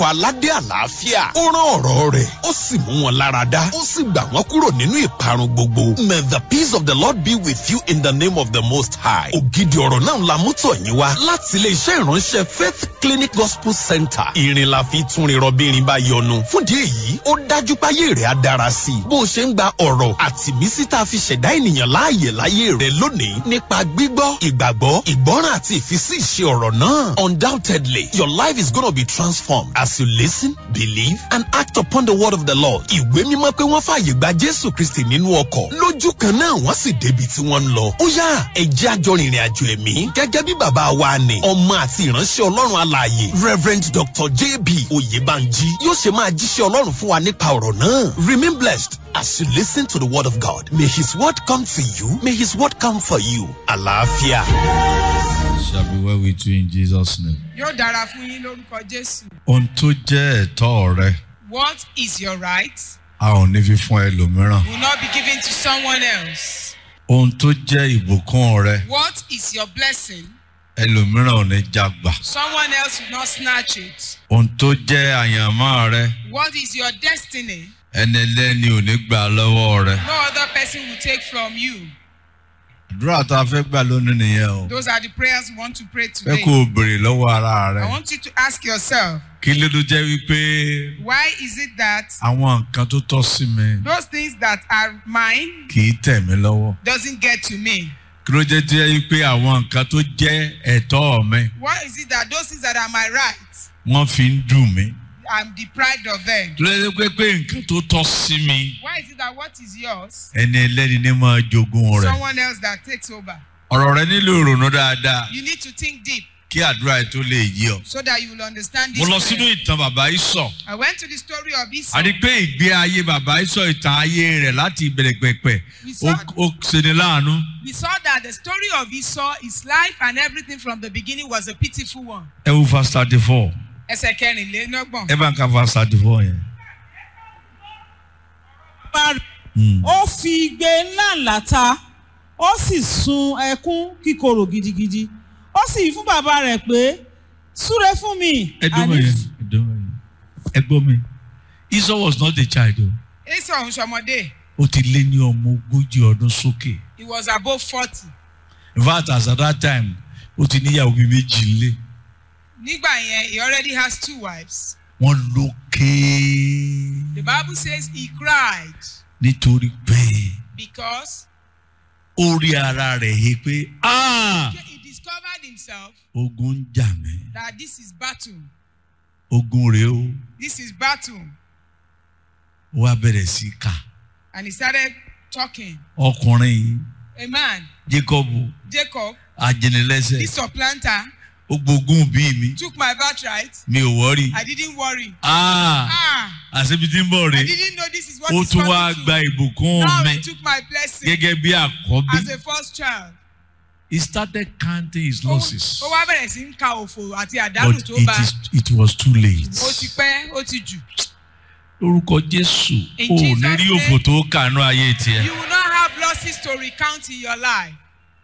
aládé àlàáfíà ó rán ọ̀rọ̀ rẹ̀ ó sì mú wọn lára dá ó sì gbà wọ́n kúrò nínú ìparun gbogbo. may the peace of the lord be with you in the name of the most high. ògidì ọ̀rọ̀ náà la mú tọ̀ yín wá láti ilé iṣẹ́ ìránṣẹ́ faith clinic gospel center. ìrìn la fi tún rin rọbìnrin bá yọnu. fúndì èyí ó dájú páyé rẹ̀ á dára sí i. bó o ṣe ń gba ọ̀rọ̀ àti mísí tá a fi ṣẹ̀dá ènìyàn láàyè láyé rẹ̀ lónìí nípa gbígbọ́ ìgbàgbọ́ ìgbọ́ràn àti ìfisí ìṣe ọ̀rọ̀ náà. undoubtedly your life is gonna be transformed as you listen believe and act upon the word of the lord. ìwé mímọ́ pé wọ́n fààyè gba jésù kristi nínú ọkọ̀ lójú kan náà wọ́n sì débi tí wọ́n ń lọ. ó yá ẹ̀jẹ̀ àjọ rìnrìn àjò ẹ̀mí gẹ́gẹ́ bí bàbá wa ni ọmọ àti ìránṣẹ́ ọlọ́run alààyè reverend dr jb oyèbánjí yóò ṣe máa jíṣẹ́ ọlọ́run fún wa nípa ọ̀rọ̀ náà. remain blessed as you listen to the word of god may his word come to you may his word come for you. àlàáfíà. shall be well with you in Jesus' name. yóò dára fún yín lórúkọ jésù. Ohun tó jẹ́ ẹ̀tọ́ rẹ, what is your right a ò ní fi fún ẹlòmíràn. will not be given to someone else. Ohun tó jẹ́ ìbùkún rẹ, what is your blessing ẹlòmíràn ò ní jagbà. someone else will not snatch it. Ohun tó jẹ́ àyànmọ́ rẹ, what is your destiny ẹni ẹlẹ́ni ò ní gbà lọ́wọ́ rẹ. no other person will take from you. Àdúrà tá a fẹ́ gbà lónìí nìyẹn o. those are the prayers we want to pray Fẹ́ today. kó o béèrè lọ́wọ́ ara I rẹ. want you to ask yourself Kí ló dé jẹ́ wípé why is it that àwọn nǹkan tó tọ́ sí mi those things that are mine kì í tẹ̀ mí lọ́wọ́? doesn't get to me. Kí ló jẹ́ jẹ́ wípé àwọn nǹkan tó jẹ́ ẹ̀tọ́ mi why is it that those things that are my rights wọ́n fi ń dùn mí? I'm deprived of them. Kí ló dé pé pé nǹkan tó tọ́ sí mi why is it that what is yours ẹni ẹlẹ́ni ní máa jogún rẹ̀? someone else that takes over. Ọ̀rọ̀ rẹ nílò ìrònú dáadáa you need to think deep kí àdúrà ẹ̀ tó lè yí ọ. so that you will understand Mo this. lọ sínú prayer. ìtàn bàbá Ísọ̀. I went to the story of Esau. A rí pé ìgbé ayé bàbá Ísọ̀ ìtàn ayé rẹ̀ láti ìbẹ̀rẹ̀ pẹ̀pẹ̀ We ó saw, ó ṣeni láàánú. we saw that the story of Esau, his life and everything from the beginning was a pitiful one. Ẹ wo verse thirty four. Ẹsẹ̀ kẹrìnlélọ́gbọ̀n. Ẹ bá ń ka verse thirty four yẹn. Hmm. ó fi igbe ńlá ńlá ta ó sì sun ẹkún kíkorò gidigidi ó sì wí fún bàbá rẹ̀ pé súre fún mi. Ẹ dúró Àní- yẹn. Ẹ dúró yẹn. Ẹ gbọ́ mi. Esau was not a child o. Esau ń ṣọmọdé. Ó ti lé ní ọmọ ogójì ọdún sókè. He was above forty. In fact as at that time ó ti níyàwó bíi méjì lé. Nígbà yẹn, he already has two wives. Wọ́n ló ké The Bible says he cried nítorí pé because ó rí ara rẹ̀ he pé "Ah, he discovered himself ogun ń jà mí. that this is battle. Ogun rèé o. This is battle. Ó wá bẹ̀rẹ̀ sí í kà. And he started talking. Ọkùnrin yìí A man, Jacob Jacob, ajínilẹ́sẹ̀ this supplanter, ó gbógun bí mi took my birthright. mi ò wọ́rí. I didn't worry. Ah, Ah, àṣebi tí ń bọ̀ I rè didn't know this is what ó he's tún wá coming gba to. ìbùkún Now mi he took my blessing gẹ́gẹ́ bí àkọ́bí. as a first child. He started counting his Ó losses ó wá bẹ̀rẹ̀ sí ń ka òfò àti àdánù but tó it, bá. is, it was too late. Ó ti pẹ́, ó ti jù. Lórúkọ Jésù In ò Jesus' ní rí name. òfò tó kànú ayé tiẹ̀. You will not have losses to recount in your life.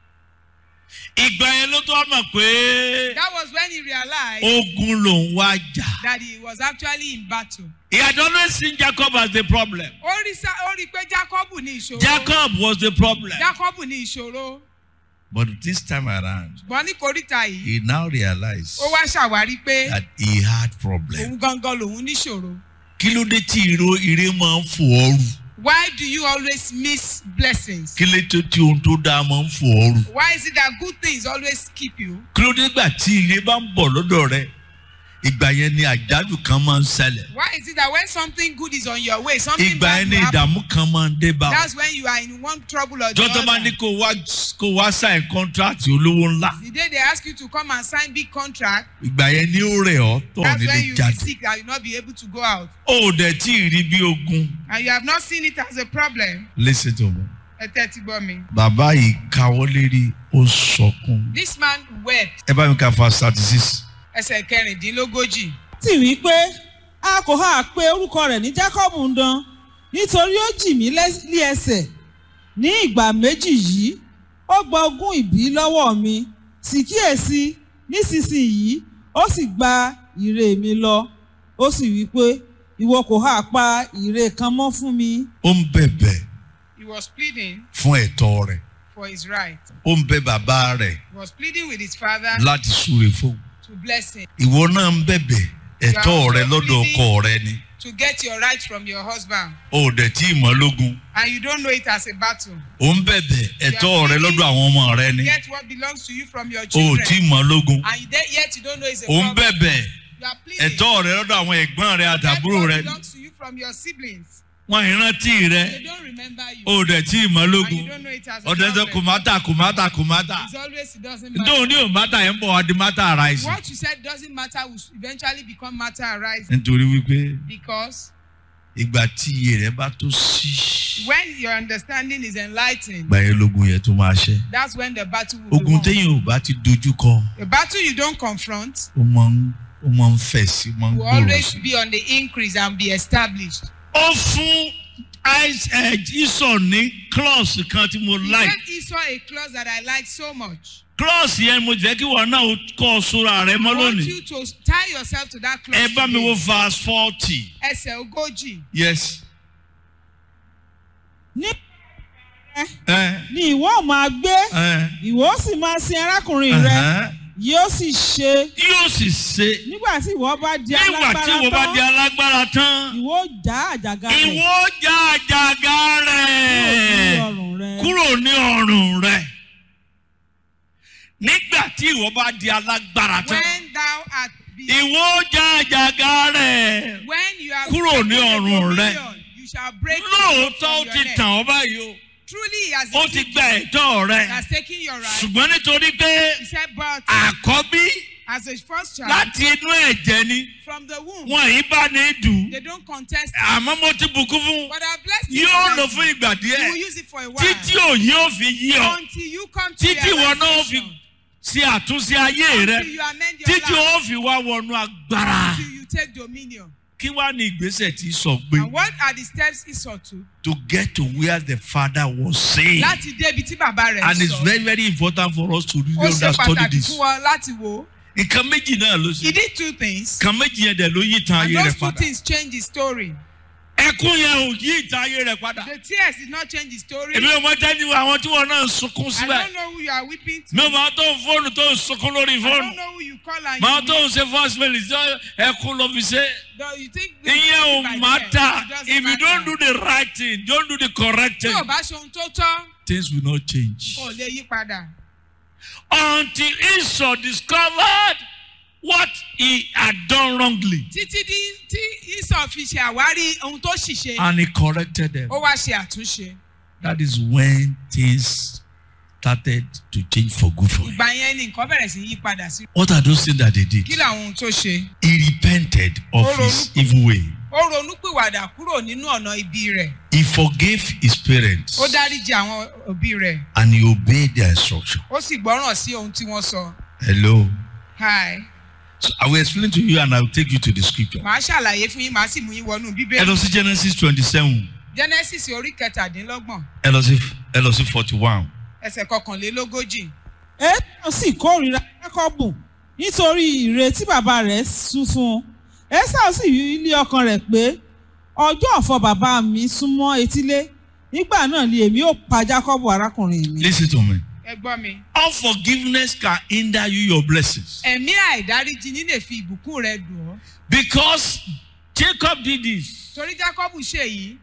Ìgbà yẹn ló tó wá mọ̀ pé That was when he realized ogun lòun wá jà. that he was actually in battle. He had always seen Jacob as the problem. Ó rí sá- ó rí i pé Jacob ní ìṣòro. Jacob was the problem. Jacob ní ìṣòro. But this time around, Ṣùgbọ́n ní koríta yìí, he now realized ó wá ṣàwárí pé that he had problem. òun gangan lòun níṣòro. Kí ló dé tí ìró ire máa ń fò ọ́rù? Why do you always miss blessings? Kí ló tó tí ohun tó dáa máa ń fò ọ́rù? Why is it that good things always keep you? Kí ló dé gbà tí ire bá ń bọ̀ lọ́dọ̀ rẹ? Ìgbà yẹn ni àjálù kan máa ń ṣẹlẹ̀. Why is it that when something good is on your way, something Ìgbà bad yẹn will ni happen? ìdààmú kan máa ń dé bá ọ. That's when you are in one trouble or the Jọ́tọ́ bá ní other. kó wá kó wá sign contract olówó ńlá. The day they ask you to come and sign big contract, Ìgbà yẹn ni ó rẹ̀ ọ́ tọ̀ that's when nílé you be jáde. sick and you not be able to go out. Ó ò dẹ̀ tí ì rí bí ogun. And you have not seen it as a problem. Listen to me. Ẹ tẹ́tí gbọ́ mi. Bàbá yìí káwọ́ lérí ó sọkún. This man wept. Ẹ bá mi ka fa thirty six. Ẹsẹ̀ kẹrìndínlógójì. sì wí pé a kò hà pé orúkọ rẹ̀ ní jacob ń dán nítorí ó jì mí lẹ́s- ní ẹsẹ̀ ní ìgbà méjì yìí ó gba ogún ìbí lọ́wọ́ mi sì kíyèsí nísinsìnyí ó sì gba ìre mi lọ ó sì wí pé ìwọ kò hà pa ìre kan mọ́ fún mi ó ń bẹ̀bẹ̀ He was pleading fún ẹ̀tọ́ rẹ̀ for his right. ó ń bẹ bàbá rẹ̀ He was pleading with his father láti súre fún to bless him, ìwọ náà ń bẹ̀bẹ̀ ẹ̀tọ́ rẹ̀ lọ́dọ̀ ọkọ rẹ̀ ni to get your right from your husband. ó dẹ̀ tí ì mọ́ lógun And you don't know it as a battle. ó ń bẹ̀bẹ̀ ẹ̀tọ́ rẹ̀ lọ́dọ̀ àwọn ọmọ rẹ̀ ni Get what belongs to you from your ó children. tí ì mọ́ lógun And you de- yet you don't know it's a ó ń problem. bẹ̀bẹ̀ You are pleading. ẹ̀tọ́ rẹ̀ lọ́dọ̀ àwọn ẹ̀gbọ́n rẹ̀ Get àtàbúrò what rẹ̀ ni belongs to you from your siblings. wọ́n ìrántí rẹ̀ They don't remember you. ó dẹ̀ tí ì mọ́ and lógun you don't know it as a ọ̀dẹ̀ sọ problem. kùmátà kùmátà kùmátà It's always it doesn't matter. nítorí ní òmátà yẹn ń bọ̀ wá di mátà aráìsì What you said doesn't matter will eventually become matter arising nítorí wípé because ìgbà tí iye rẹ̀ bá tó sí when your understanding is enlightened, ìgbà yẹn lógun yẹn tó máa ṣẹ́ that's when the battle will ogun be won. téèyàn ò bá ti dojú kọ A battle you don't confront ó máa ń ó máa ń fẹ̀ sí ó máa ń will gbòòrò always sí. be on the increase and be established. ó fún ìsọ̀ ní klọ́ọ̀sì kan tí mo He like gave Esau a clause that I like so much. klọ́ọ̀sì yẹn mo jẹ́ kí wọn náà ó kọ́ ọ sóra rẹ mọ́ I want lónìí you to tie yourself to that clause. ẹ bá mi wo today. verse forty Ẹsẹ̀ ogójì. yes. ní ẹ ni ìwọ ò máa gbé ẹ ìwọ ó sì máa sin arákùnrin rẹ ẹhẹ́n. yóò sì ṣe yóò sì ṣe nígbà tí ìwọ bá di nígbà tí alágbára ìwọ bá di tán alágbára tán ìwọ ó já àjàgà rẹ ìwọ já àjàgà rẹ̀ ọrùn rẹ kúrò ní ọrùn rẹ̀ nígbà tí ìwọ bá di alágbára tán When thou art be, ìwọ já àjàgà rẹ̀ when you are kúrò ní taken the ọrùn rẹ. dominion, you shall break the lóòótọ́ yoke ó from ti your neck. tàn ọ́ báyìí o Truly he has ó ti deceived gba you. ẹ̀tọ́ He rẹ̀ has taken your right. ṣùgbọ́n nítorí pé He said, but àkọ́bí as a first child láti inú ẹ̀jẹ̀ ni from the womb, wọn yìí bá ní dùn they don't contest. it. àmọ́ mo ti bùkún fún But I blessed you. yóò with lò that. fún ìgbà You díẹ̀ will use it for a while. títí òye ò fi yí ọ Until you come to títí ìwọ náà ó fi realization. ṣe àtúnṣe ayé rẹ Until you amend your títí life. ó fi wá wọnú agbára Until you take dominion. kí wàá ní ìgbésẹ̀ tí sọ pé And what are the steps Esau took? to get to where the father was saying Láti débi tí bàbá rẹ̀ and it's sọ. very very important for us to really Ó ṣe understand pàtàkì this fún wa láti wò ó. nǹkan méjì náà ló He ṣe did two things. nǹkan méjì yẹn dẹ̀ ló yí ìtàn And ayé those rẹ̀ two padà things changed his story. ẹkún yẹn ò yí ìtàn ayé rẹ̀ padà The tears did not change his story. èmi ò mọ tẹ́jú àwọn tí wọn náà ń sunkún I síbẹ̀ don't know who you are weeping to. mi ò máa tó ń fóònù tó ń sunkún lórí I fóònù don't know who you call and máa you tó ń ṣe first mail ṣe ẹkún lọ fi ṣe No, you think ìyẹn ò by matter then, it doesn't if you don't do matter. the right thing don't do the correct Tí thing o bá ṣe ohun tó tọ́, things will not change o lè yí padà. until Esau discovered what he had done wrongly Títí di tí Esau fi ṣe àwárí ohun tó ṣìṣe, and he corrected them ó wá ṣe àtúnṣe. that is when things started to change for good for him Ìgbà yẹn ni nǹkan bẹ̀rẹ̀ sí yí padà sí. what are those things that they did Kí làwọn ohun tó ṣe? he repented of his evil way Ó ronúpìwàdà kúrò nínú ọ̀nà ibi rẹ̀. he forgave his parents Ó dáríji àwọn òbí rẹ̀. and he obeyed their instruction Ó sì gbọ́ràn sí ohun tí wọ́n sọ. hello Hi. so i will explain to you and i will take you to the scripture Màá ṣàlàyé fún yín, màá sì mú yín wọnú ẹ Bíbélì. lọ sí genesis twenty-seven Genesis orí kẹtàdínlọ́gbọ̀n ẹ lọ sí ẹ lọ sí forty-one ẹsẹ̀ kọkànlélógójì. Ésáù sì kórìíra Jákọ́bù nítorí ìre tí bàbá rẹ̀ sún fún un. Ésáù sì wí ilé ọkàn rẹ̀ pé ọjọ́ ọ̀fọ̀ bàbá mi súnmọ́ etílé nígbà náà ni èmi ò pa Jákọ́bù arákùnrin mi. lis ten to me Ẹ gbọ́ mi. unforgiveness can hinder you your blessings Ẹ̀mí àìdáríjì ní lè fi ìbùkún rẹ̀ dùn ọ́. because jacob did this Torí Jákọ́bù ṣe yìí,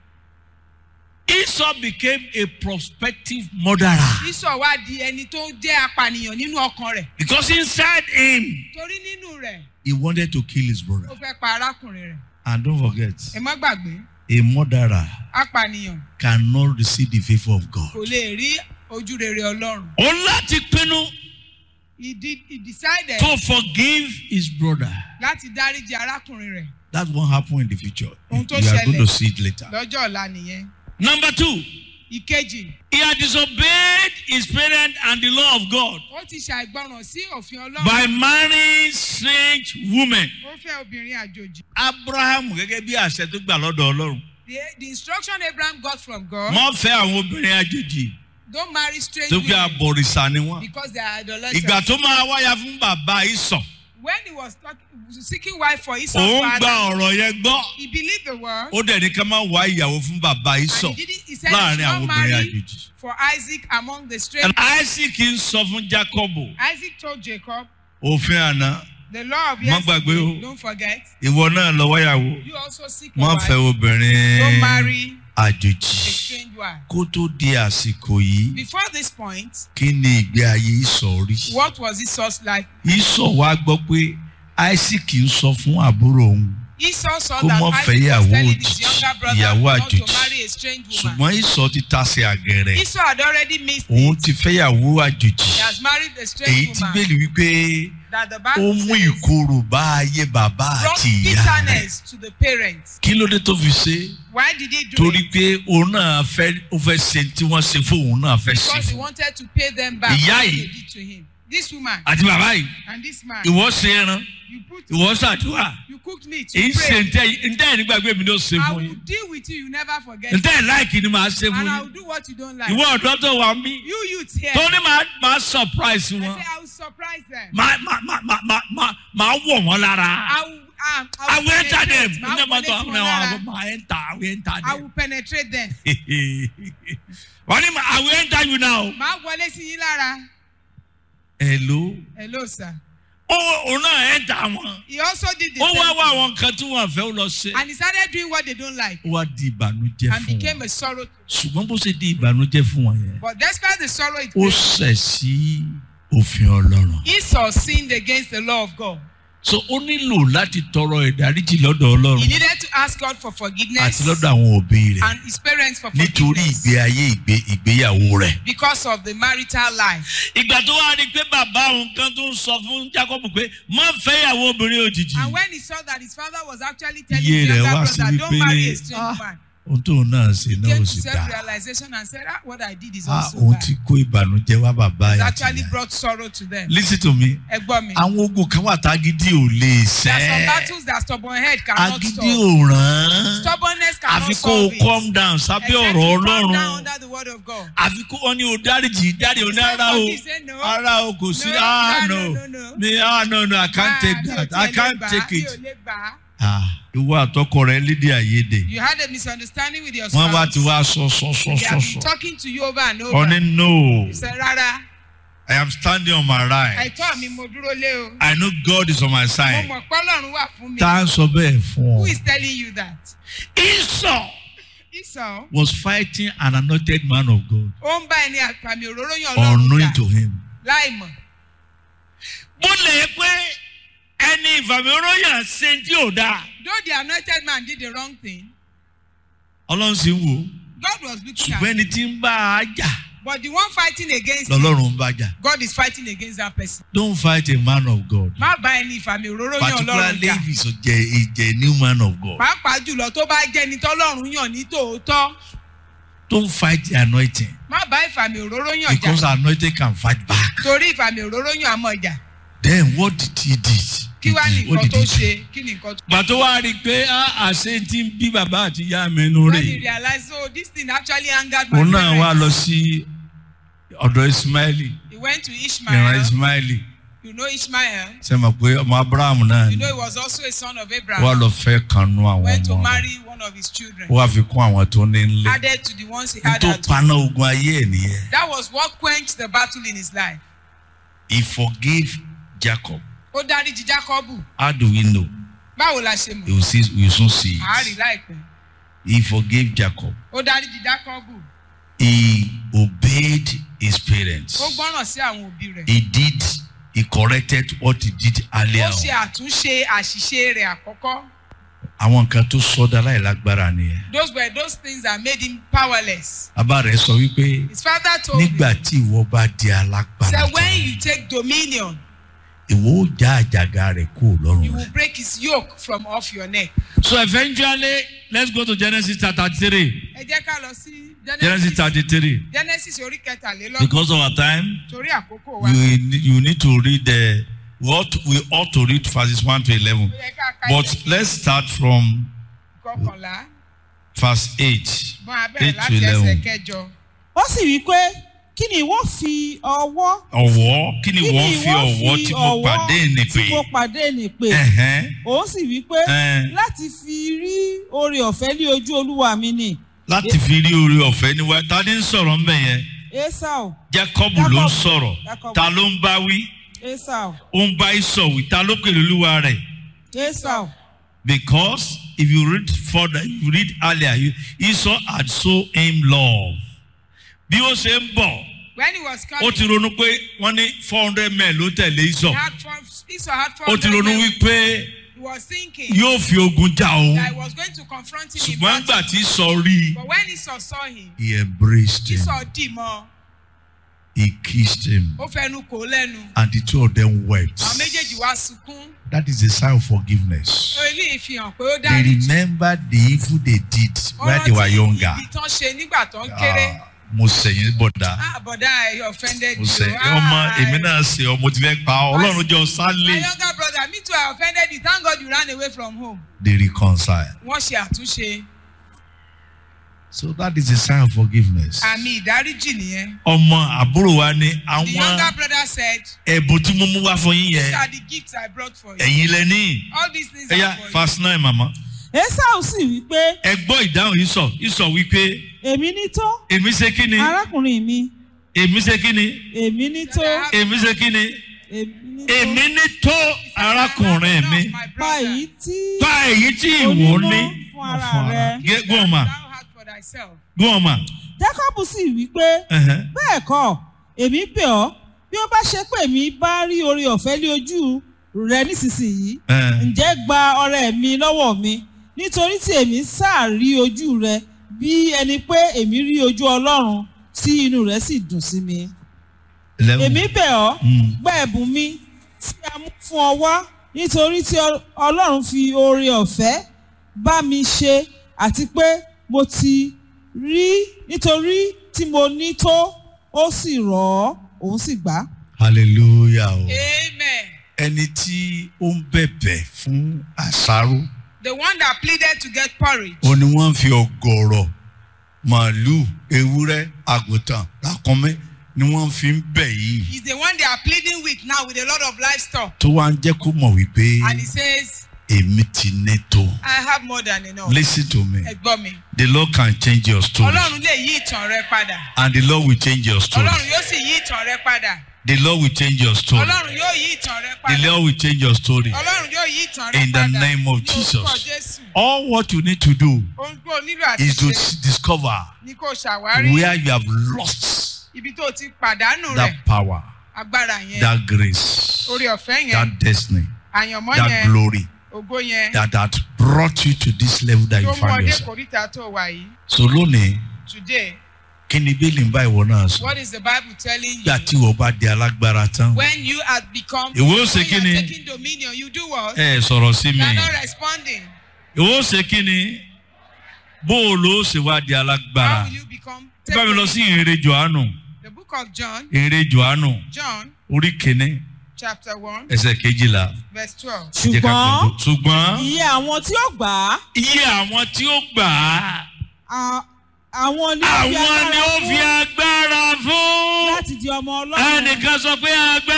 esau became a prospective murderer Ísọ̀ wá di ẹni tó jẹ́ apànìyàn nínú ọkàn rẹ̀. because inside him Torí nínú rẹ̀, he wanted to kill his brother ó fẹ́ pa arákùnrin rẹ̀. and don't forget Ẹ má gbàgbé, a murderer apànìyàn cannot receive the favour of God. kò lè rí ojú rere Ọlọ́run. ó láti pinnu He did he decided to forgive his brother. láti dáríjì arákùnrin rẹ̀. That's what happen in the future. You Ohun tó are going ṣẹlẹ̀. to see it later. Lọ́jọ́ ọ̀la nìyẹn. Number two, Ìkejì, he had disobeyed his parents and the law of God ó ti ṣàìgbọràn sí òfin Ọlọ́run. by marrying strange women. Ó fẹ́ obìnrin àjòjì. Abraham gẹ́gẹ́ bí àṣẹ tó gbà lọ́dọ̀ Ọlọ́run. The, the instruction Abraham got from God, Wọ́n fẹ́ àwọn obìnrin àjèjì don't marry strange tó gbé women abọ̀rìṣà ni wọ́n. because they are idolaters. Ìgbà tó máa wáyà fún bàbá ìsàn. When he was talking, seeking wife for Esau's òun gba father, ọ̀rọ̀ yẹn gbọ́ he believed the word. ó dẹ̀ ní ká má wá ìyàwó fún bàbá Ísọ̀ And he, didn't, he said he láàrin should àwọn not obìnrin marry àjèjì. for Isaac among the And strangers. Isaac ń sọ fún Jacob Isaac told Jacob, òfin àná the law of Má gbàgbé yesterday, o. don't forget, ìwọ náà lọ wáyàwó you also seek a má wife. fẹ́ obìnrin Don't marry àjòjì a strange wife. kó tó di àsìkò yìí Before this point, kí ni ìgbé ayé Ísọ̀ rí. what was Esau's life? Ísọ̀ wá gbọ́ pé Isaac ń sọ fún àbúrò òun Esau saw Kó that mọ́ Isaac fẹ́ was ìyàwó telling his òjijì, younger brother ìyàwó not to àjòjì. marry a strange woman. ṣùgbọ́n Ísọ̀ ti tasẹ̀ àgẹ̀rẹ̀ Esau had already missed òun it. ti fẹ́yàwó àjòjì He has married a èyí strange tí woman bẹ́ẹ̀lì wípé that the ó Bible mú says ìkorò bá ayé bàbá brought àti ìyá rẹ̀ bitterness to the parents. kí ló dé tó fi ṣe Why did he do torí it? pé òun náà fẹ́ ó fẹ́ ṣe tí wọ́n ṣe fún òun náà fẹ́ ṣe Because he fún wanted to pay them back Ìyá what yìí. they did to him. This woman àti bàbá yìí and this man, ìwọ ṣe ẹran you put, ìwọ ṣàdúrà you cooked meat, èyí you ṣe prayed. ntẹ́ ntẹ́ ẹ̀ nígbàgbé mi ló ṣe I fún will yín deal with you, you never forget. ntẹ́ ẹ̀ láìkì ni màá ṣe fún And I yín will do what you don't like. ìwọ ọ̀dọ́ tó wà mí You youths here, tó ní màá màá surprise I wọn say I will surprise them. màá màá màá màá màá màá màá wọ̀ wọ́n lára. I will, um, I will enter them. penetrate. I will penetrate wọn lára. I enter. I will enter I them. will penetrate them. Wọ́n ní I will enter you now. Màá wọlé sí yín lára. Hello. Hello, sir. Ó òun náà enter wọn. He also did the Ó wá same wá thing. àwọn nǹkan tí wọ́n fẹ́ ó lọ ṣe. And he started doing what they don't like Ó wá di ìbànújẹ́ and fún became wọn. a sorrow. Ṣùgbọ́n bó ṣe di ìbànújẹ́ fún wọn yẹn. But despite the sorrow it Ó made, ṣẹ̀ sí òfin Ọlọ́run. Esau sinned against the law of God. So ó nílò láti tọrọ ìdáríjì lọ́dọ̀ Ọlọ́run He needed to ask God for forgiveness àti lọ́dọ̀ àwọn òbí rẹ̀ and his parents for nítorí forgiveness ìgbé ayé ìgbé ìgbéyàwó rẹ̀. because of the marital life. ìgbà tó wá rí i pé bàbá òun kan tó ń sọ fún Jacob pé má fẹ́yàwó obìnrin òjijì. And when he saw that his father was actually telling Iye his rẹ̀ younger wá sí brother, don't wípé, marry a strange "Ah, man, ohun tóun náà ṣe náà came ò to sì dáa. self-realization and said, ah, what I did is Ah, also òun bad. ti kó ìbànújẹ́ wá bàbá It ẹ̀ àti actually ìyá. brought sorrow to them. listen to me Ẹgbọ́n mi. àwọn ogun kan wà tágídí ò lè There are some ṣẹ́ battles that stubborn head cannot agídí stop. ò ràn án Stubbornness cannot àfi kó o solve it. calm down sábẹ́ Except ọ̀rọ̀ you calm down Ọlọ́run under the word of God. àfi kó wọn ní o dáríjì dárí o ní Say ara o forgive, say no. ara o kò sí No, ah no, no no, no. mi ah no no I can't Ah, take mi ò that tiẹ̀ I lè can't gbà á, take mi it ò lè gbà á. ah ìwọ àtọkọ rẹ lédè àìyedè You had a misunderstanding with your wọn bá spouse. ti wá sọ sọ sọ They sọ have been sọ talking to you over and over. ọ ní no You said, rárá, I am standing on my right àìtọ́ mi mo dúró lé o. I know God is on my Mo side mọ̀ pọ́lọ́run wà fún mi. tá a sọ bẹ́ẹ̀ fún Who ọ. is telling you that? Esau Esau, was fighting an anointed man of God ó ń bá ẹni àpàmì òróró yàn lọ́rùn unknowing jà to him. láì mọ̀. bó lè pé ẹni ìfàmìróyàn ṣe tí ò dáa. Though the anointed man did the wrong thing, ọlọ́run sì ń wò ó God was looking at ṣùgbọ́n him. ẹni tí ń bá a jà But the one fighting against him, lọ́lọ́run ń bá jà. God is fighting against that person. don't fight a man of God Má bá ẹni ìfàmì òróró yàn lọ́rùn particularly jà. if he's a, a genuine man of God. Pàápàá jùlọ tó bá jẹ́ ẹni tọ́lọ́run yàn ní tòótọ́. don't fight the anointing Má bá ìfàmì òróró yàn because jà. anointing can fight back. Torí ìfàmì òróró yàn àmọ́ jà. then what did he did? Kí wá ní He did- what nǹkan did tó he do? ṣe? Kí ni nǹkan tó gbàtó wá rí i pé ah, àṣẹ tí ń bí bàbá àti ìyá mi nù When rè he realized, oh, this thing actually angered my òun náà wá parents. lọ sí ọ̀dọ̀ ismaili He went to ìran Ishmael. ismaili You know Ishmael. ṣe mọ̀ pé ọmọ abraham náà You ni know he was also a son of wá Abraham. lọ fẹ́ kanú àwọn Went to ọmọ rẹ̀ marry one of his children. ó wá fi kún àwọn tó ní nílé Added to the ones he had tó at home. paná ogun ayé ẹ̀ nìyẹn That was what quenched the battle in his life. he forgave jacob Ó dáríjì Jákọ́bù. how do we know Báwo la ṣe mọ̀? you will see you will soon see Àárí it láìpẹ́. he forgave jacob Ó dáríjì Jákọ́bù. he obeyed his parents Ó gbọ́ràn sí àwọn òbí rẹ̀. he did he corrected what he did earlier Ó ṣe on àtúnṣe àṣìṣe rẹ̀ àkọ́kọ́. àwọn nǹkan tó sọdá láìlágbára nìyẹn Those were those things that made him powerless. bàbá rẹ̀ sọ wípé His father told nígbà him, tí ìwọ bá di alágbára said, tán when you take dominion, ìwọ ó já àjàgà rẹ̀ kúrò you lọ́rùn will rẹ̀. break his yoke from off your neck. so eventually let's go to genesis chapter three Ẹ jẹ́ ká lọ sí genesis Genesis thirty three Genesis orí kẹtàlélọ́gbọ̀n because of our time torí àkókò wa. you you need to read the we ought to, we ought to read verses one to eleven Ó yẹ ká ka but ẹsẹ̀ let's start from kọkànlá verse eight bọ́n abẹ́rẹ́ eight to láti ẹsẹ̀ eleven. kẹjọ. ó sì wí pé kí ni ìwọ fi ọwọ́ ọ̀wọ́ kí ni kí wọ́n fi ọ̀wọ́ tí mo pàdé ní pé tí mo pàdé ní pé ẹ̀hẹ́n, òun sì wí pé ẹ̀hẹ́n, láti fi rí oore ọ̀fẹ́ ní ojú olúwa mi ni láti fi rí oore ọ̀fẹ́ níwájú ta ni ń sọ̀rọ̀ ńbẹ̀ yẹn esau jacob ló ń Jacob. sọ̀rọ̀ Jacob. ta ló ń bá wí esau ó ń bá ìsọ̀ wí ta ló pèrè olúwa rẹ̀ esau because if you read further you read earlier you, esau had shown him love bí ó ṣe ń bọ̀ When he was ó coming, ti ronú pé wọ́n ní four hundred men ló tẹ̀lé he ìsọ̀ had four, Esau had four ó ti ronú men. wípé He was thinking yóò fi ogun jà òun that he was going to confront him in ṣùgbọ́n battle. nígbà tí ìsọ̀ rí i But when Esau saw him, he embraced him Esau dì mọ́, he kissed him ó fẹnu kò ó lẹ́nu. and the two of them wept Àwọn méjèèjì wá sunkún. that is a sign of forgiveness Eléyìí fi hàn pé ó they dárí jì. remember the evil they did when they were younger Ibi tán ṣe nígbà tán kéré. Ah, mo sẹ̀yìn bọ̀dá Ah, bọ̀dá ẹ̀ offended mo you. sẹ̀ Ah, ọmọ èmi náà ṣe ọmọ tí fẹ́ pa ọ́. ọlọ́run jọ My sálẹ̀ younger brother, me too, I offended you. Thank God you ran away from home. they reconcile Wọ́n ṣe àtúnṣe. so that is a sign of forgiveness. Àmì ìdáríjì nìyẹn. ọmọ àbúrò wa ní The àwọn younger brother said, ẹ̀bùn tí mo mú wá fún yín These yẹn are the gifts I brought for you. ẹ̀yin lẹ ní All these things ẹ̀yà are for you. fast nine mama esau sì wí pé ẹ gbọ́ ìdáhùn yìí sọ yìí sọ wípé èmi ní tó èmi ṣe kí ni arákùnrin mi èmi ṣe kí ni èmi ní tó èmi ṣe kí ni èmi ní tó èmi ní tó arákùnrin mi My pa brother, èyí tí pa èyí tí ìwọ onímọ̀ ní fún ara rẹ Gé- gún ọmọ thou hast for thyself. gún ọmọ jacob sì wí pé ẹ̀hẹ́n. bẹ́ẹ̀ kọ́ èmi bẹ̀ ọ́ bí ó bá ṣe pé mi bá rí oore ọ̀fẹ́ ní ojú rẹ nísinsìnyí Ẹ̀hẹ́n. ǹjẹ́ gba ọrẹ mi lọ́wọ́ mi nítorí tí èmi sáà rí ojú rẹ bí ẹni pé èmi rí ojú ọlọ́run tí inú rẹ̀ sì dùn sí mi. Eleven. èmi bẹ̀ ọ́ Mm. gba ẹ̀bùn mi tí a mú fún ọ wá nítorí tí Ọ- ọlọ́run fi oore ọ̀fẹ́ bá mi ṣe àti pé mo ti rí nítorí tí mo ní tó ó sì rọ̀ ọ́ òun sì gbà á. hallelujah o. Amen. ẹni tí ó ń bẹ̀bẹ̀ fún àṣàrò The one that pleaded to get porridge. ó ní wọ́n fi ọ̀gọ̀rọ̀ màálù ewúrẹ́ àgùntàn lákọ́mẹ́ ni wọ́n fi ń bẹ̀ yìí is the one they are pleading with now with a lot of livestock. tó wá ń jẹ́ kó mọ̀ wípé And he says, èmi ti ní tó. I have more than enough. listen to me Ẹ̀gbọ́n mi. the lord can change your story Ọlọ́run lè yí ìtàn rẹ padà. and the lord will change your story Ọlọ́run yóò sì yí ìtàn rẹ padà. the lord will change your story Ọlọ́run yóò yí ìtàn rẹ the padà. lord will change your story Ọlọ́run yóò yí ìtàn rẹ in the padà. name of Ní orúkọ jesus Jésù. all what you need to do Ohun tó o nílò àti is to ṣe discover ni kò ṣàwárí where you have lost ibi tó o ti pàdánù rẹ̀. that power Agbára yẹn. that grace Orí ọ̀fẹ́ yẹn. that destiny Àyànmọ́ that yẹn. glory Ògo yẹn. that had brought you to this level that Tó you mú find ọdẹ yourself. kòríta tó wà yìí. so lónìí Today, kí ni bílí ń bá ìwọ náà sọ what is the Bible telling you? gbà tí ìwọ bá di alágbára tán When you have become, Ìwọ ó when ṣe you kí are ni? taking dominion, you do what? ẹ sọ̀rọ̀ sí You mi are not responding. ìwọ ó ṣe kí ni bó o lò ó ṣe wá di How alágbára will you become? bá mi lọ sí ìrere johannu The book of John, ìrere johannu John orí kìíní chapter 1, ẹsẹ̀ kejìlá verse 12. Ẹ jẹ́ ká ṣùgbọ́n gbàgbọ́. ṣùgbọ́n iye àwọn tí ó gbà á iye àwọn tí ó gbà á à- àwọn ni ó fi àwọn ni ó agbára fi fún agbára fún láti di ọmọ ọlọ́run. ẹnìkan sọ pé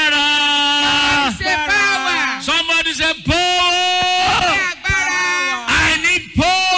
agbára Say power. somebody say power Agbára. I need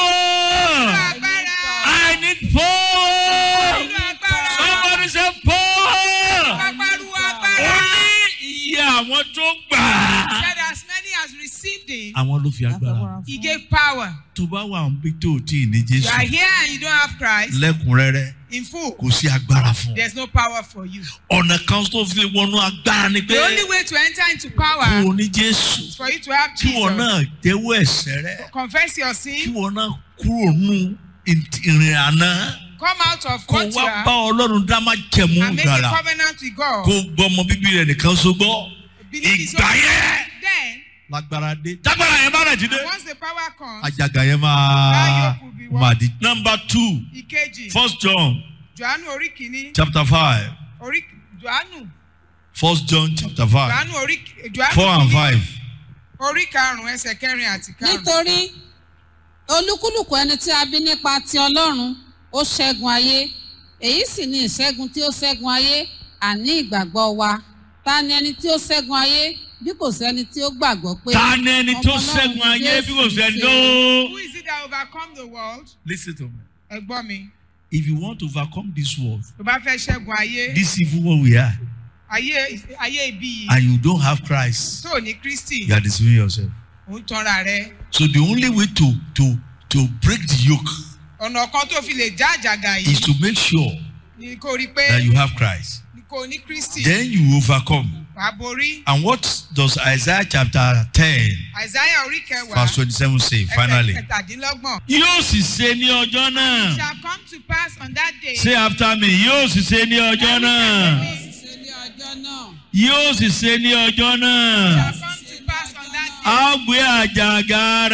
power Agbára. I need power Nínú agbára. somebody say power Pàpàrọ̀ ó agbára. ní iye àwọn tó gbà á. Said as many as received it, àwọn ló fi agbára he gave power. tó bá wà níbi tó o tí ì ní You are jésù here and you don't have Christ lẹ́kùnrẹ́rẹ́ in full. kò sí agbára fún un. There's no power for you. ọ̀nà kan tó fi wọnú agbára ni pé The only way to enter into kí power o ní jésù is for you to have kí wọn Jesus. náà jẹ́wọ́ ẹ̀sẹ̀ rẹ Confess your kí sin. wọn náà kúrò nù ìrìn àná Come out of kó what you wá bá are ọlọ́run dá má jẹ̀mú and make a ìgbàlà covenant with God. kó gbọ́ ọmọ bíbí rẹ̀ nìkan so gbọ́ Believe his ìgbà own- yẹn Then, lágbára dé tágbára yẹn bá rẹ̀ ti dé once the power comes, àjàgà yẹn máa Láyọ̀kù bí wọ́n. máa di. number two ìkejì, first john Jòhánù orí kìíní, chapter five orí Jòhánù, first john chapter five Jòhánù orí Jòhánù four and kìíní, five. orí karùn-ún ẹsẹ̀ kẹrin àti karùn-ún. nítorí olúkúlùkù ẹni tí a bí nípa ti ọlọ́run ó ṣẹ́gun ayé èyí sì ni ìṣẹ́gun tí ó ṣẹ́gun ayé àní ìgbàgbọ́ wa ta ni ẹni tí ó ṣẹ́gun ayé bí kò sẹ́ni tí ó gbàgbọ́ pé ta ni ẹni tó ọmọ Ọlọ́run ṣẹ́gun ni ayé bí kò Jésù sẹ́ni ṣe. tó. Who is it that overcome the world? Listen to me. Ẹ gbọ́ mi. If you want to overcome this world, Tó bá fẹ́ ṣẹ́gun ayé, this evil world we are, ayé ayé ibi yìí and you don't have Christ, tó ní Kristi, you are deceiving yourself. ò ń tanra rẹ̀. So the only way to to to break the yoke Ọ̀nà kan tó fi lè já àjàgà is yìí to make sure ni kò rí pé that you have Christ. kò ní Kristi. Then you overcome. Wàá borí. And what does Isaiah chapter 10, Àìsáyà orí kẹwàá. verse 27 say finally? ẹsẹ̀ kẹtàdínlọ́gbọ̀n. Yóò sì ṣe ní ọjọ́ náà. shall come to pass on that day. Say after me, yóò sì ṣe ní ọjọ́ náà. ṣe ní ọjọ́ náà Yóò sì ṣe ní ọjọ́ náà. shall come to pass on that day. A ó gbé àjàgà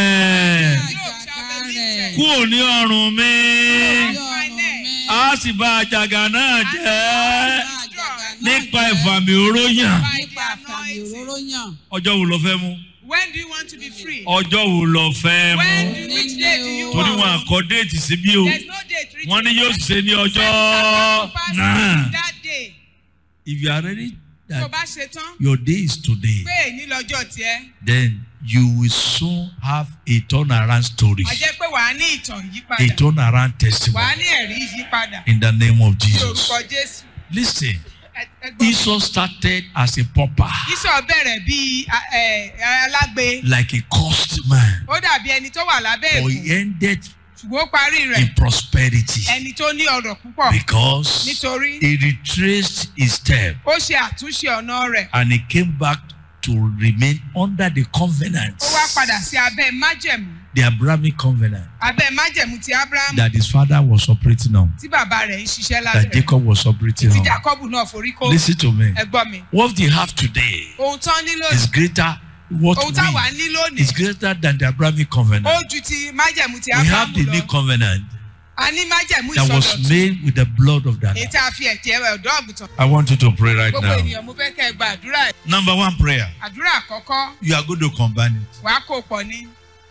rẹ̀ Yóò shall be lifted. kúrò ní ọrùn mi. Ní ọrùn mi. A sì bá àjàgà náà jẹ́ Àjàgà náà nípa jẹ́ ìfàmì òró yàn. nípa àfàmì òróró yàn. Ọjọ́ wo lo fẹ́ mú? When do you want to be free? Ọjọ́ wo lo fẹ́ When mú? do you, which day do you Torí wọn want? àkọ́ déètì síbí o. There's no date written. Wọ́n ní yóò sì ṣe ní It ọjọ́ shall come to pass náà. on that day. If you are ready Tó that bá ṣe tán, your day is today, pé èyí lọ́jọ́ tiẹ̀. then you will soon have a turnaround story, A jẹ́ pé wàá ní ìtàn a yípadà. turnaround Wàá testimony ní ẹ̀rí yípadà. in the name of Ní Jesus. orúkọ Jésù. Listen, Ẹ- ẹ gbọ́. Esau started as a pauper, Ísọ̀ bẹ̀rẹ̀ bíi a- ẹ, alágbe. like a cursed man, Ó dàbí ẹni tó wà lábẹ́ but ègún. he ended Ṣùgbọ́n ó parí rẹ̀. in prosperity Ẹni tó ní ọrọ̀ púpọ̀. because Nítorí he retraced his step ó ṣe àtúnṣe ọ̀nà rẹ̀. and he came back to remain under the covenant, Ó wá padà sí abẹ́ májẹ̀mú. the Abrahamic covenant Abẹ́ májẹ̀mú ti Ábúráhámù that his father was operating on, tí bàbá rẹ̀ ń ṣiṣẹ́ that lábẹ́ rẹ̀. Jacob was operating Tí on. Jákọ́bù náà forí kó. Listen to me. Ẹ gbọ́ mi. What they have today Ohun tán ní is lónìí. greater. What Ohun táwa we ní lónìí. is greater than the Abrahamic Ó covenant. ju ti májẹ̀mú ti We have Ábúráhámù the new lọ. covenant A ní májẹ̀mú that was ìsọdọ̀tun. made with the blood of that. Èyí tá a fi ẹ̀jẹ̀ ọ̀dọ́ àgùntàn. I want you to pray right Gbogbo now. ènìyàn mo fẹ́ kẹ́ ẹ gba àdúrà ẹ̀. Number one prayer. Àdúrà àkọ́kọ́ You are going to combine it. wàá kó pọ̀ ní.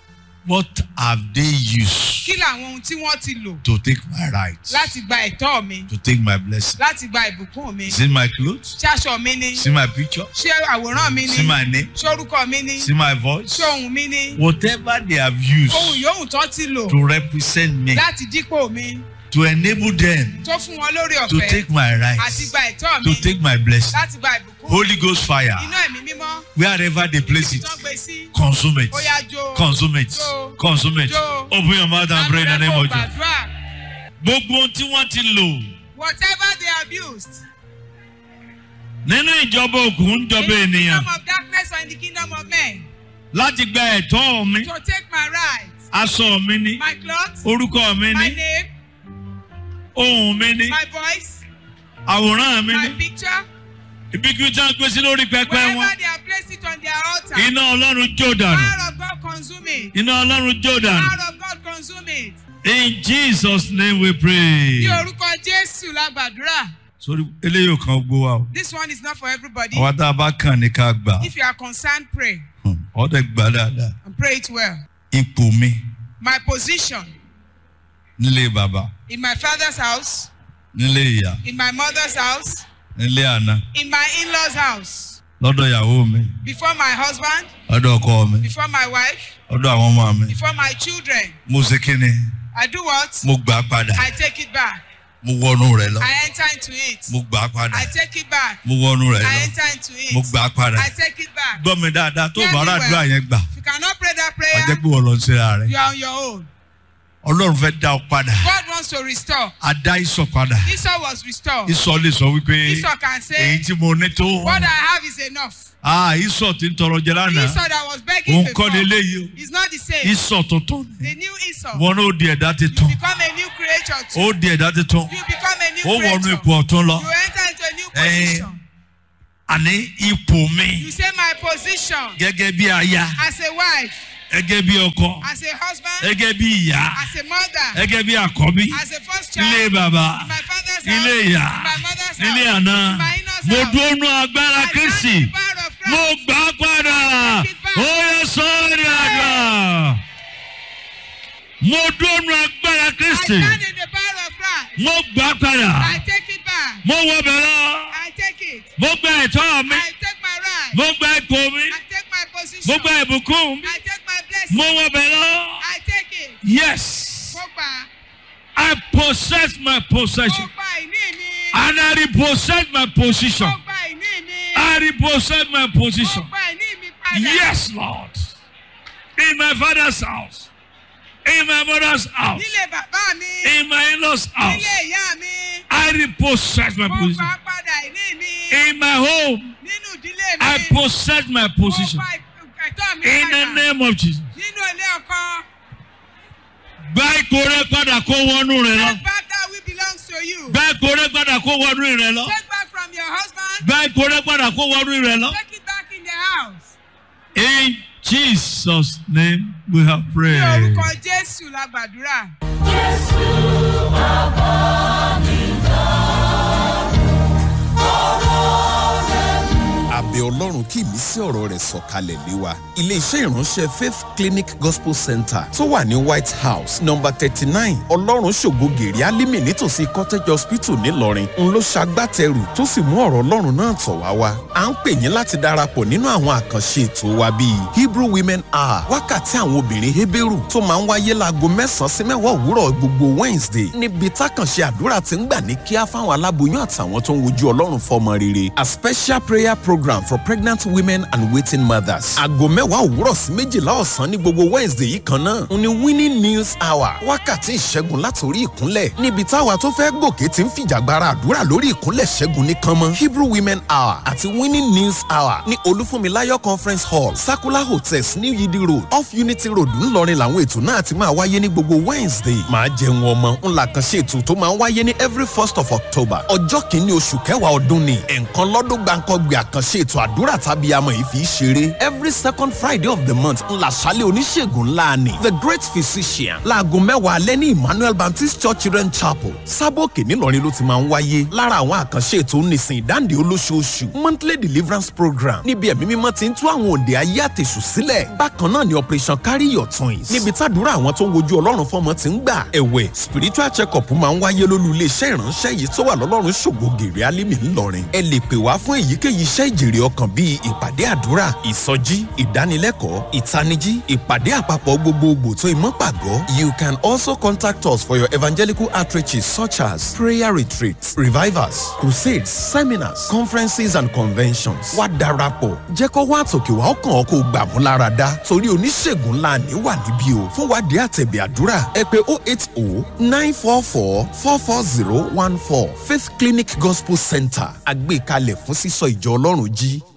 What have they used Kí làwọn ohun tí wọ́n ti lò to take my rights? láti gba ẹ̀tọ́ mi? To take my blessing? Láti gba ìbùkún mi? See my clothes? Ṣé aṣọ mi ni? See my picture? Ṣé àwòrán mi See ni? my name? Ṣé orúkọ mi ni? See my voice? Ṣé ohùn mi ni? Whatever they have used Ohun yòówù tán ti lò to represent me, láti dípò mi to enable them tó fún wọn lórí to ọ̀fẹ́ take my àti rights, gba ẹ̀tọ́ mi to take my blessing. láti gba ìbùkún. Holy Ghost fire, Iná ẹ̀mí mímọ́ wherever they place it, tán gbé sí. consume it, Ó yá jó. consume it, Jó. consume it. Jó. Open your mouth and pray in the name of Jesus. Gbàdúrà. Gbogbo ohun tí wọ́n ti lò Whatever they abused. nínú ìjọba òkùnkùn ń jọba In the ènìyàn kingdom of darkness or in the kingdom of men. láti gba ẹ̀tọ́ mi, To take my rights. aṣọ mi ni, My clothes. orúkọ mi My ni, name. ohùn mi ni, My voice. àwòrán mi My ni. picture. Ibikíbi tí wọ́n gbé sí lórí pẹpẹ wọn, Wherever they have placed it on their altar. iná Ọlọ́run jó dànù. Power of God consume it. Iná Ọlọ́run jó dànù. Power of God consume it. In Jesus name we pray. Ní orúkọ Jésù la gbàdúrà. Sórí eléyìí ò kan gbó wa o. This one is not for everybody. Àwa tá a bá kàn ní ká gbà. If you are concerned, pray Ọ̀dẹ̀ gbà dáadáa. and pray it well. Ipò mi My position nílé bàbá, in my father's house, nílé ìyá, in my mother's house, nílé àná, in my in-laws' house, lọ́dọ̀ ìyàwó mi, before my husband, lọ́dọ̀ ọkọ mi, before my wife, lọ́dọ̀ àwọn ọmọ mi. before my children. Mo ṣe kí ni? I do what? Mo gbà á padà. I take it back. Mo wọnú rẹ̀ lọ. I enter into it. Mo gbà á padà. I take it back. Mo wọnú rẹ̀ I lọ. enter into it. Mo gbà á padà. I take it back. Gbọ́ mi dáadáa tó Hear bá me àdúrà well. yẹn gbà. If you cannot pray that Wàá prayer, jẹ́ pé wọ́n lọ sí ara rẹ̀. you are on your own. Ọlọ́run fẹ́ dá ọ padà. God wants to restore. A dá ìsọ̀ padà. Esau was restored. Ìsọ̀ lè sọ wípé Esau can èyí say, tí mo ní tó. What I have is enough. Ah, ìsọ̀ tí ń tọrọ jẹ lánàá. Esau that was begging Òun before kọ́ ni eléyìí o. is not the same. Ìsọ̀ tuntun ni. The new Esau. Wọn náà ó di ẹ̀dá You titun. become a new creature too. Ó di ẹ̀dá titun. You become a new Ó wọnú creature. ipò ọ̀tún lọ. You enter into a new Eh. position. Àní ipò mi You say my position gẹ́gẹ́ bí aya, as a wife, gẹ́gẹ́ bí ọkọ, as a husband, gẹ́gẹ́ bí ìyá, as a mother, gẹ́gẹ́ bí àkọ́bí, as a first ilé child, bàbá, in my father's ilé house, ìyá, in my mother's ilé house, àná. in my in-laws Mo house. dúró nú agbára I Kristi. stand in the power of Christ. Mo gbà á padà. Ó yẹ sọ́ọ́rì àgbà. Mo dúró nú agbára I Kristi. stand in the power of Christ. mo gbà padà I take it back. mo wọ bẹ̀ lọ I take it. mo gba ẹ̀tọ́ mi I take my right. mo gba ipò mi I take my mo position. gba ìbùkún mi I take my blessing. mo wọ bẹ̀ lọ I take it. yes Mo gbà. I possess my Mo possession gba ìní mi. and I repossess my position Mo gba ìní mi. I repossess my Mo position gba ìní mi padà. yes Lord in my father's house in my mother's house Nílé bàbá mi. in my in-laws house Nílé ìyá mi. I repossess my Mo position gbà padà ìní mi. in my home Nínú ìdílé mi. I possess my position Mo gba ẹ̀tọ́ mi in the padà. name of Jesus. Nínú ilé ọkọ. Gba ìkórè padà kó wọnú rẹ lọ. Take back that which belongs to you. Gba ìkórè padà kó wọnú rẹ lọ. Take back from your husband. Gba ìkórè padà kó wọnú rẹ lọ. Take it back in the house. In Jesus' name we have Ní prayed. orúkọ Jésù la gbàdúrà. abẹ ọlọ́run kí ìmísí ọ̀rọ̀ rẹ̀ sọ̀kalẹ̀ lé wa. iléeṣẹ́ ìránṣẹ́ faith clinic gospel center tó wà ní white house number thirty nine ọlọ́run ṣògo gèrè alímì nítòsí cottage hospital ńìlọrin ń ló ṣagbátẹrù tó sì mú ọ̀rọ̀ ọlọ́run náà tọ̀ wá wá. à ń pè yín láti darapọ̀ nínú àwọn àkànṣe ètò wa bíi hebrew women hour wákàtí àwọn obìnrin heberu tó máa ń wáyé láago mẹ́sàn-án sí mẹ́wàá òwúrọ̀ gbogbo wednesday níbi tákànṣe àdúrà ti ń gbà ní kíá fáwọn aláboyún àtàwọn tó ń wojú ọlọ́run fọmọ rere a special prayer program for pregnant women and waiting mothers. aago mẹ́wàá òwúrọ̀ sí méjìlá ọ̀sán ní gbogbo wednesday yìí kan náà ń ní winning news hour wákàtí ìṣẹ́gun látòrí ìkúnlẹ̀ níbi táwa tó fẹ́ gòkè ti ń fìjàgbara àdúrà lórí ìkúnlẹ̀ ṣẹ́gun ní kánmọ́ hebrew women hour àti winning news hour ní olúfúnmiláyọ̀ conference hall sakula hotels ní yidi road off unity road ńlọrin làwọn ètò náà ti máa wáyé ní gbogbo wednesday máa jẹun ọmọ ńlá kan ṣe ètò tó máa ń wáyé ní every first of october ọjọ́ kìíní oṣù kẹwàá ọdún ni ẹ̀ǹkan lọ́dún gbàǹkọ́gbè àkànṣe ètò àdúrà tàbí amọ̀ yìí fi í ṣeré every second friday of the month ńlá ṣálẹ̀ oníṣègùn ńlá ni the great physician láago mẹ́wàá alẹ́ ní emmanuel baptist church children chapel sábòkè ńìlọrin ló ti máa ń wáyé lára àwọn àkànṣe ètò nísìn ìdáǹdè olóṣooṣù monthly deliverance program níbi ẹ̀mí mímọ́ ti ń tú àwọn òde ayé àtẹ̀sù sílẹ̀ bákan náà ni operation carry your twins níbi tàdúrà àwọn tó ń wojú ọlọ́run fọmọ ti ń gbà ẹ̀wẹ̀ spiritual check up máa ń wáyé lólú iléeṣẹ́ ìránṣẹ́ yìí tó wà lọ́lọ́run ṣògo gèrè alímì ńlọrin ẹ lè pè wá fún èyíkéyìí iṣẹ́ ìjèrè ọkàn bíi ìpàdé àdúrà ìsọjí ìdánilẹ́kọ̀ọ́ ìtanijí ìpàdé àpapọ̀ gbogbogbò tó ìmọ̀ pàgọ́ you can also contact us for your evangelical outreaches such as prayer retreats revivals crusades seminars conferences and conventions wá darapọ̀ jẹ́ kó wá àtòkè wá ọkàn ọkọ̀ gbà mú lára dá torí oníṣègùn ńlá ní wà níbí o fún wádìí àtẹ̀bẹ̀ àdúrà ẹ pé oh eight oh nine four four four four zero one four faith clinic gospel center àgbékalẹ̀ fún sísọ ìjọ ọlọ́run jí